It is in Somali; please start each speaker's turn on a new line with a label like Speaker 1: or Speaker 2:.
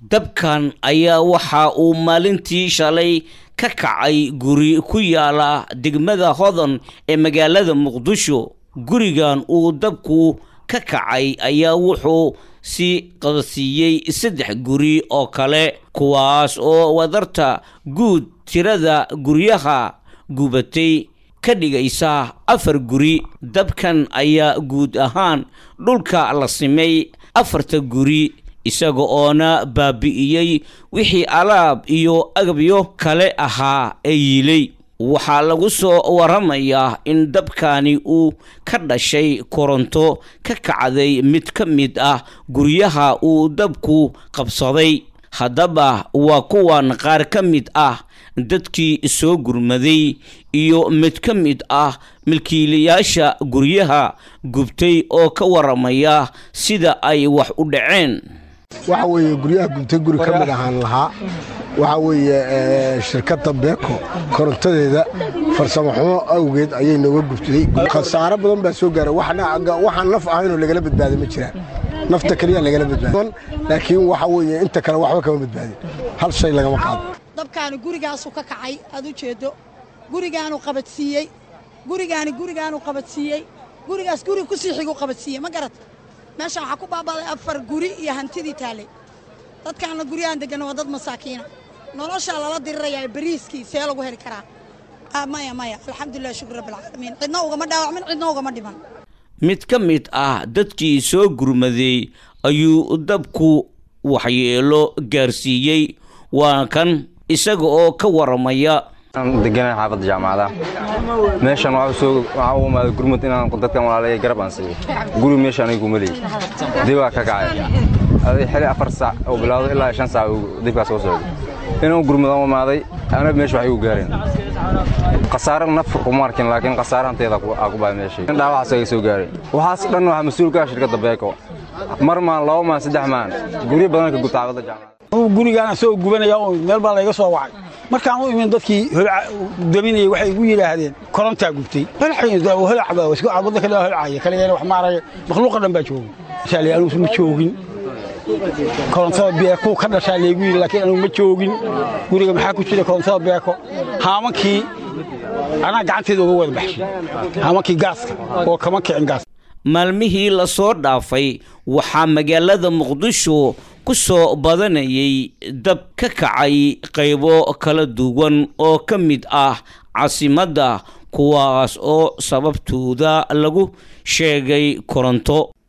Speaker 1: dabkan ayaa waxa uu maalintii shalay ka kacay guri ku yaala degmada hodan ee magaalada muqdisho gurigan uu dabku ka kacay ayaa wuxuu sii qadasiiyey saddex guri oo kale kuwaas oo wadarta guud tirada guryaha gubatay ka dhigaysa afar guri dabkan ayaa guud ahaan dhulka la simay afarta guri isaga oona baabi'iyey wixii alaab iyo agabyo kale ahaa ee yiilay waxaa lagu soo waramayaa in dabkani uu ka dhashay koronto ka kacday mid ka mid ah guryaha uu dabku qabsaday haddaba waa kuwan qaar ka mid ah dadkii soo gurmaday iyo mid ka mid ah milkiilayaasha guryaha gubtay oo ka waramaya sida ay wax u dhaceen
Speaker 2: waxa weeye guryaha gubtay guri ka mid ahaan lahaa waxaa weeye shirkadda beeko korontadeeda farsamo xumo awgeed ayay nooga gubtay khasaaro badan baa soo gaaray waxaan naf ahaynoo lagala badbaaday ma jiraan nafta keliya lagala badbaada laakiin waxa weeye inta kale waxba kama badbaadin hal shay lagama qaado
Speaker 3: dabkaani gurigaasuu ka kacay aad u jeeddo gurigaanu qabadsiiyey gurigaani gurigaanu qabadsiiyey gurigaas guri ku sii xiguu qabadsiiyey ma garata meeshaan waxaa ku baaba'day afar guri iyo hantidii taallay dadkaanna guryahan degganna waa dad masaakiina noloshaa lala dirirayaa bariiskii see lagu heli karaa maya maya alxamdulilah shukr rabbilcaalamiin cidna ugama dhaawacmin cidna ugama dhiman
Speaker 1: mid ka mid ah dadkii soo gurmaday ayuu dabku waxyeelo gaarsiiyey waa kan isaga oo ka waramaya
Speaker 4: degana xaafadda jaamacada meeshan waxaa u imaaday gurmud inaan dadkan walaalaya garab aan siiyo guri meeshaan igu maleey dibaa ka kacay aday xili afar saac oo bilowdo ilaa shan saac dibkaas soo socday inaan gurmudaan u imaaday ana meesha waxay u gaareen khasaare naf kuma arkin laakiin khasaare hanteeda aa ku baay meeshay in dhaawacaas ay soo gaaray waxaas dhan waxaa mas-uul ka ah shirkadda beeko mar maan laba maan saddex maan guryo badan ka gubta xaafadda jaamacada
Speaker 5: gurigaan asagoo gubanaya oo meel baa layga soo wacay markaan u imin dadkii daminayay waxay igu yidhaahdeen korontaa gubtay wadda kale holcaya kaligeena wax maaraya makhluuqa dhan baa joogay masaali anugu ma joogin korontada beeko ka dhashaa laygu yidhi laakiin anugu ma joogin guriga maxaa ku jira korontada beeko haamankii anaa gacanteeda uga wada baxshay haamankii gaaska oo kama kicin gaas
Speaker 1: maalmihii lasoo dhaafay waxaa magaalada muqdisho ku soo badanayay dab ka kacay qaybo kala duwan oo ka mid ah caasimadda kuwaas oo sababtooda lagu sheegay koronto